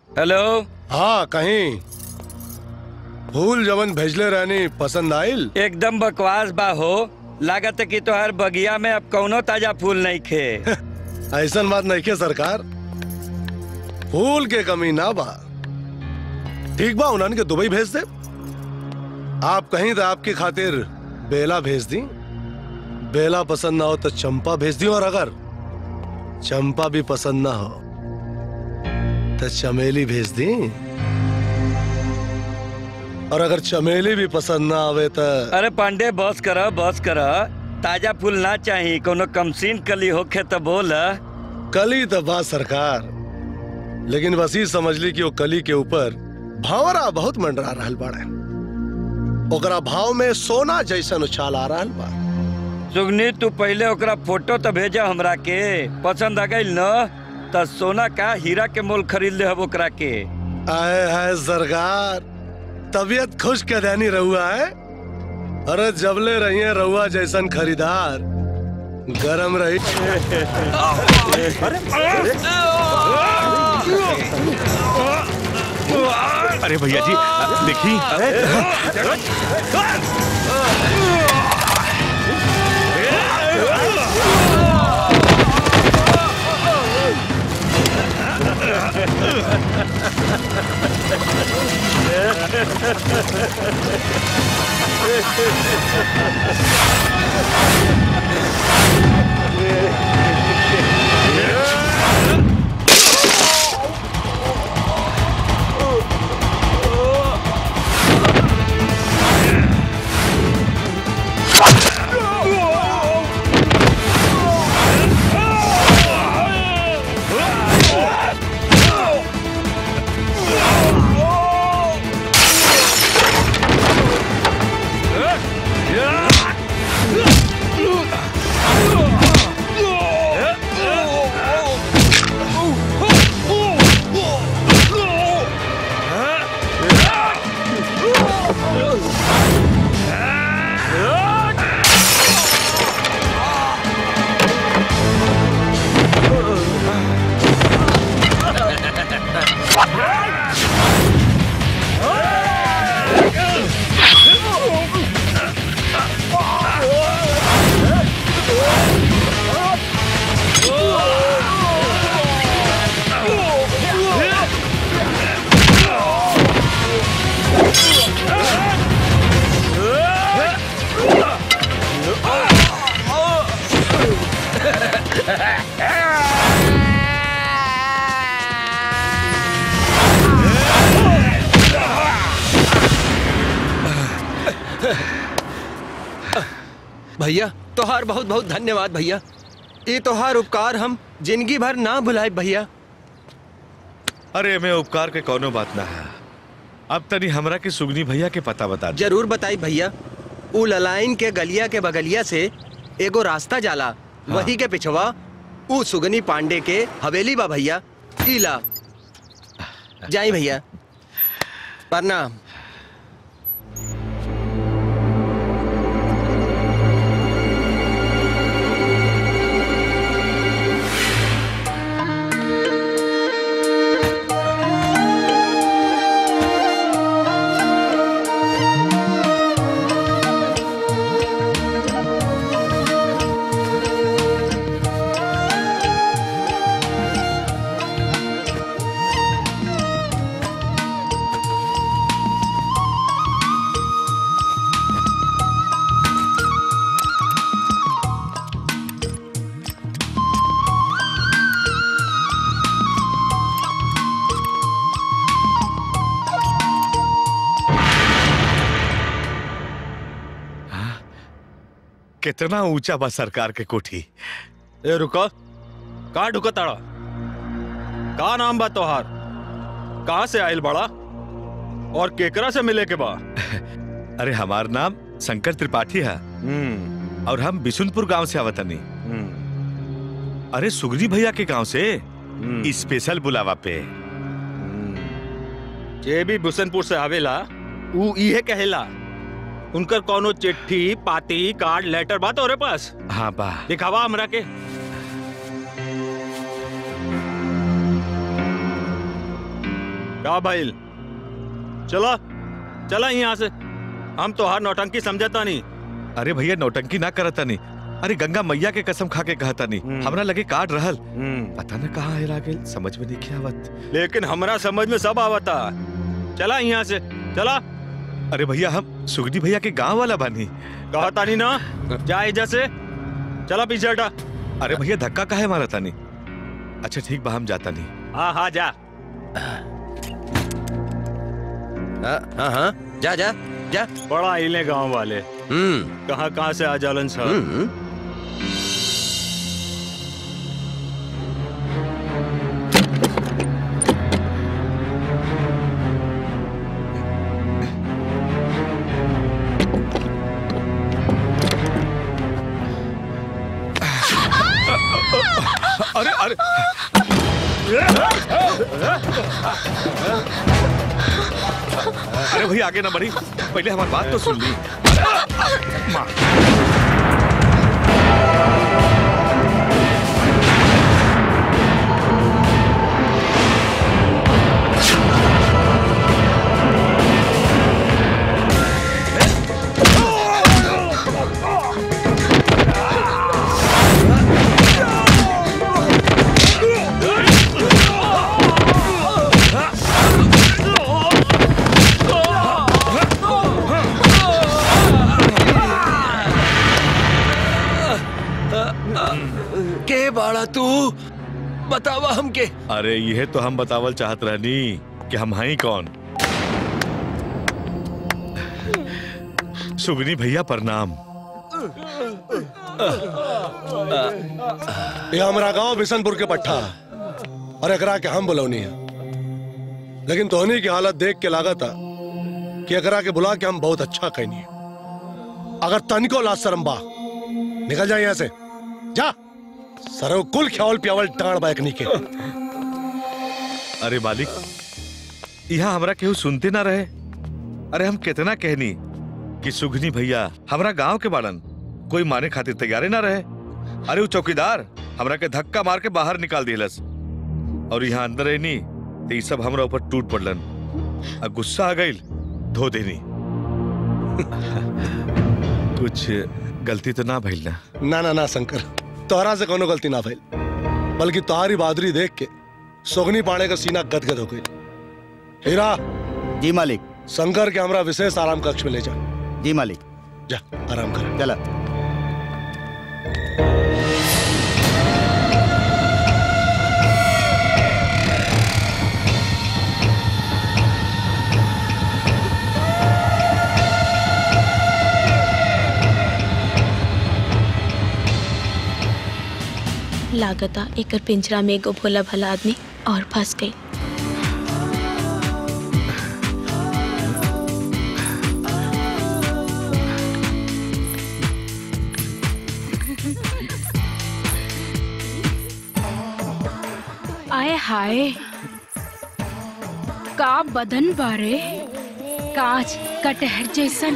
Hello हाँ कहीं फूल जवन भेजले रहनी पसंद आइल एकदम बकवास बा हो लागत है कि तोहर बगिया में अब कौनो ताजा फूल नहीं खे ऐसन बात नहीं के सरकार फूल के कमी ना बा ठीक बा उन्हन के दुबई भेज दे आप कहीं तो आपकी खातिर बेला भेज दी बेला पसंद ना हो तो चंपा भेज दी और अगर चंपा भी पसंद ना हो तो चमेली भेज दी और अगर चमेली भी पसंद ना आवे तो अरे पांडे बस कर बस कर ताजा फूल ना चाहिए कोनो कमसीन कली होखे तो बोल कली तो बा सरकार लेकिन बस ही समझ ली कि वो कली के ऊपर भावरा बहुत मंडरा रहल बाड़े ओकरा भाव में सोना जैसन उछाल आ रहल बा सुगनी तू पहले ओकरा फोटो तो भेजा हमरा के पसंद आ गई न त सोना का हीरा के मोल खरीद ले हब ओकरा के आए है सरकार तबीयत खुश के देनी रहुआ है अरे जबले रहिए रहुआ जैसन खरीदार गरम रही अरे भैया जी देखी भैया तोहार बहुत बहुत धन्यवाद भैया ये तोहार उपकार हम जिंदगी भर ना भुलाए भैया अरे मैं उपकार के कोनो बात ना है अब तनी हमरा के सुगनी भैया के पता बता दे जरूर बताई भैया उ ललाइन के गलिया के बगलिया से एगो रास्ता जाला वही के पिछवा उ सुगनी पांडे के हवेली बा भैया इला जाई भैया प्रणाम कितना ऊंचा बा सरकार के कोठी ए रुको का ढुको ताड़ा का नाम बा तोहार कहाँ से आयल बड़ा और केकरा से मिले के बा अरे हमार नाम शंकर त्रिपाठी है हम्म और हम बिशुनपुर गांव से आवतनी हम्म अरे सुगनी भैया के गांव से हम्म। स्पेशल बुलावा पे जे भी बुसनपुर से आवेला ऊ इहे कहेला उनकर कोनो चिट्ठी पाती कार्ड लेटर बा तोरे पास हाँ बा दिखावा हमरा के का भाईल चला चला यहाँ से हम तो हर नौटंकी समझता नहीं अरे भैया नौटंकी ना करता नहीं अरे गंगा मैया के कसम खा के कहता नहीं हम्म। हमरा लगे काट रहल हम्म, पता न कहाँ हेरा गेल समझ में नहीं क्या आवत लेकिन हमरा समझ में सब आवता चला यहाँ से चला अरे भैया हम सुगनी भैया के गांव वाला बानी कहता नहीं ना जा इधर से चला पीछे हटा अरे भैया धक्का काहे मारा तानी अच्छा ठीक बा हम जाता नहीं हाँ हाँ जा हाँ हाँ हाँ जा जा जा बड़ा हिले गांव वाले हम्म कहाँ कहाँ से आ जालन सर हम्म अरे अरे अरे भैया आगे ना बढ़ी पहले हमारी बात तो सुन ली माँ के बाड़ा तू बतावा हमके अरे यह तो हम बतावल चाहत रहनी कि हम हई कौन सुगनी भैया प्रणाम ये हमारा गांव बिशनपुर के पट्टा और एकरा के हम बुलौनी है लेकिन तोहनी की हालत देख के लागत है कि एकरा के बुला के हम बहुत अच्छा कहनी अगर तनिको लाज शरम बा निकल जा यहाँ से जा सरव कुल ख्याल प्यावल टाण बैकनी के अरे मालिक यहाँ हमरा केहू सुनते ना रहे अरे हम कितना कहनी कि सुगनी भैया हमरा गांव के बाड़न कोई माने खातिर तैयारे ना रहे अरे वो चौकीदार हमरा के धक्का मार के बाहर निकाल दिलस और यहाँ अंदर रहनी तो ये सब हमरा ऊपर टूट पड़लन आ गुस्सा आ गई धो देनी कुछ गलती तो ना भइल ना ना ना ना शंकर तोहरा से कोनो गलती ना भइल बल्कि तुम्हारी बहादुरी देख के सोगनी पाड़े का सीना गदगद हो गई हीरा जी मालिक शंकर के हमरा विशेष आराम कक्ष में ले जा जी मालिक जा आराम कर चला लागता एकर पिंजरा में एगो भोला भला आदमी और फंस गई आए हाय का बदन बारे कांच कटहर जैसन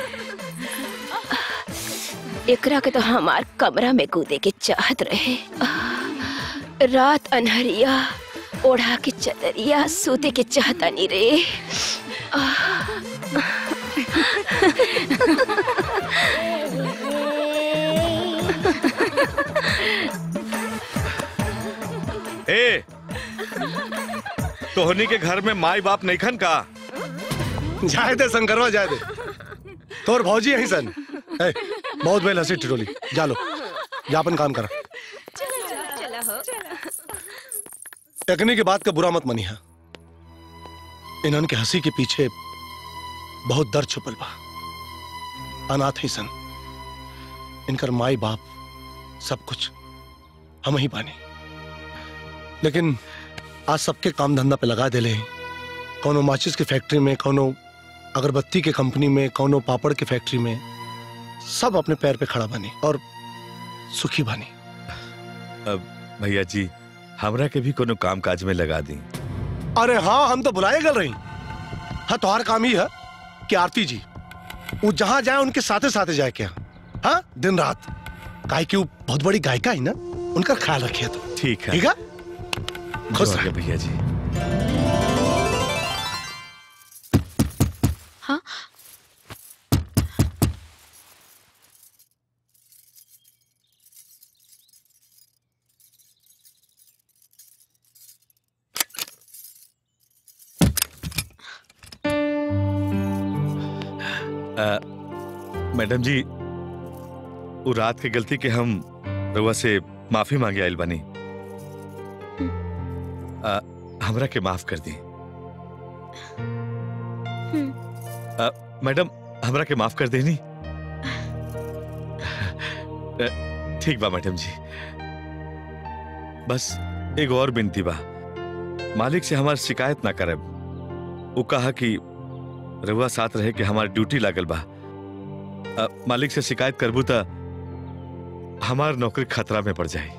एकरा के तो हमार कमरा में कूदे के चाहत रहे रात अनहरिया ओढ़ा के चदरिया सूते के चाहता नहीं रे ए तोहनी के घर में माई बाप नहीं खन का जाए दे शंकरवा जाए दे तोर भौजी यहीं सन ए, बहुत बेल हंसी टिटोली जा लो जा अपन काम करा एकनी की बात का बुरा मत मनिहा इन्हन के हंसी के पीछे बहुत दर्द छुपल बा अनाथ ही सन इनकर माई बाप सब कुछ हम ही बानी लेकिन आज सबके काम धंधा पे लगा देले कौनो माचिस की फैक्ट्री में कौनो अगरबत्ती के कंपनी में कौनो पापड़ की फैक्ट्री में सब अपने पैर पे खड़ा बनी और सुखी बनी भैया जी हमरा के भी कोनो काम काज में लगा दी अरे हाँ हम तो बुलाए गल रही हाँ तुम्हारा काम ही है कि आरती जी वो जहां जाए उनके साथे साथे जाए क्या हाँ दिन रात काहे कि वो बहुत बड़ी गायिका है ना उनका ख्याल रखिए तो ठीक है ठीक है खुश जो रहे। आगे भैया जी अ, मैडम जी वो रात के गलती के हम रउआ से माफी मांगे आइल बानी अ, हमरा के माफ कर दी अ, मैडम हमरा के माफ कर देनी अ, ठीक बा मैडम जी बस एक और बिनती बा मालिक से हमार शिकायत ना करब वो कहा कि रउआ साथ रहे कि हमार ड्यूटी लागल बा अ, मालिक से शिकायत करबू त हमार नौकरी खतरा में पड़ जाए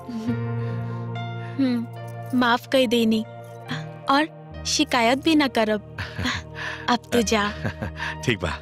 हम्म, माफ कर देनी और शिकायत भी ना करब अब तू जा ठीक बा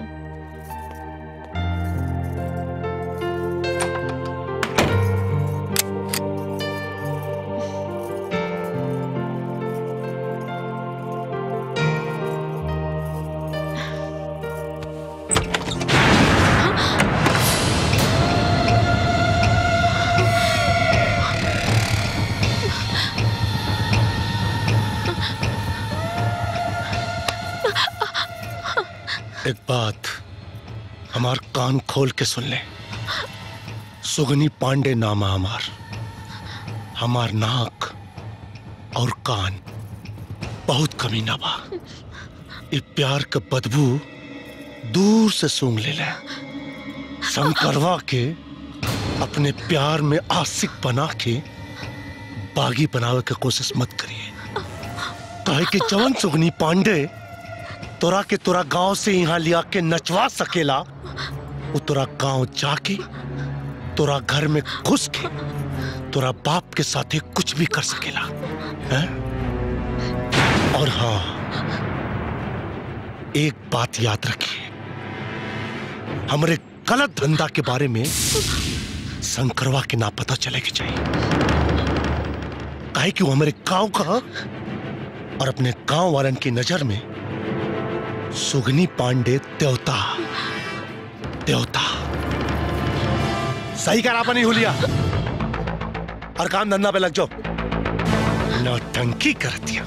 एक बात हमार कान खोल के सुन ले सुगनी पांडे नाम है हमार हमार नाक और कान बहुत कमीना बा ये प्यार का बदबू दूर से सूंघ ले ले शंकरवा के अपने प्यार में आशिक बना के बागी बनावे के कोशिश मत करिए काहे कि जवन सुगनी पांडे तोरा के तोरा गांव से यहाँ लिया के नचवा सकेला वो तोरा गांव जाके तोरा घर में घुस के तोरा बाप के साथे कुछ भी कर सकेला है? और हाँ एक बात याद रखिए हमरे गलत धंधा के बारे में शंकरवा के ना पता चले के चाहिए काहे कि वो हमारे गांव का और अपने गांव वालन की नजर में सुगनी पांडे देवता देवता सही करा अपनी हुलिया और काम धंधा पे लग जाओ नौटंकी कर दिया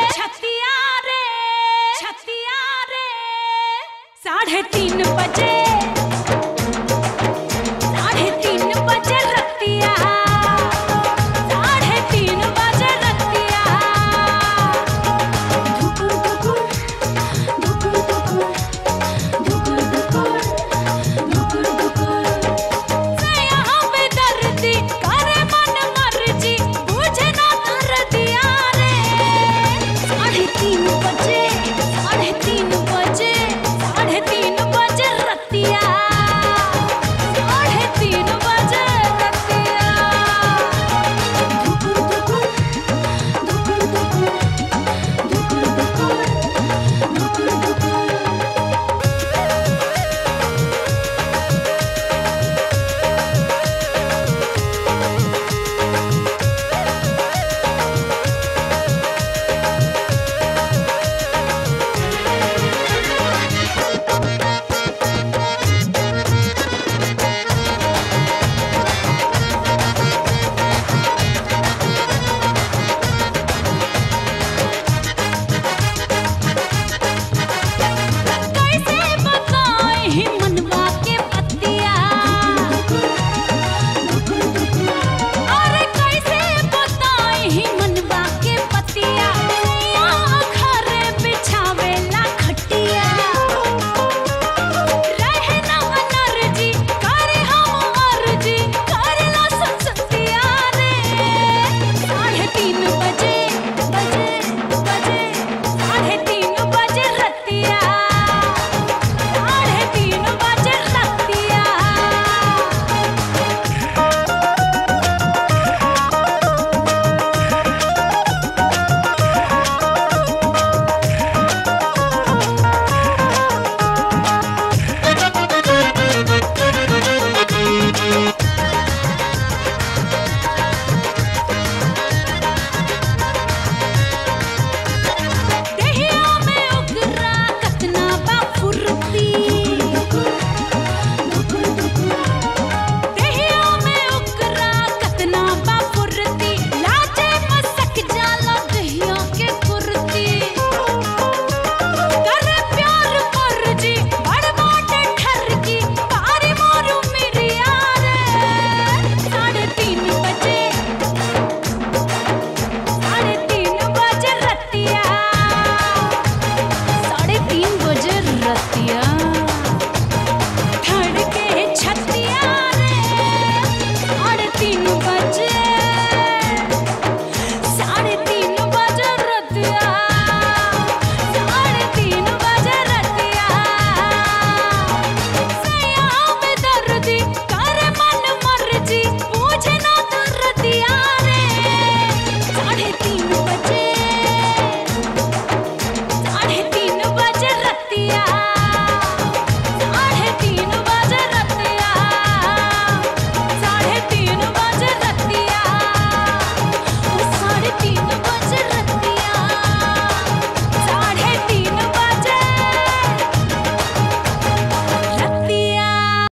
साढ़े तीन बजे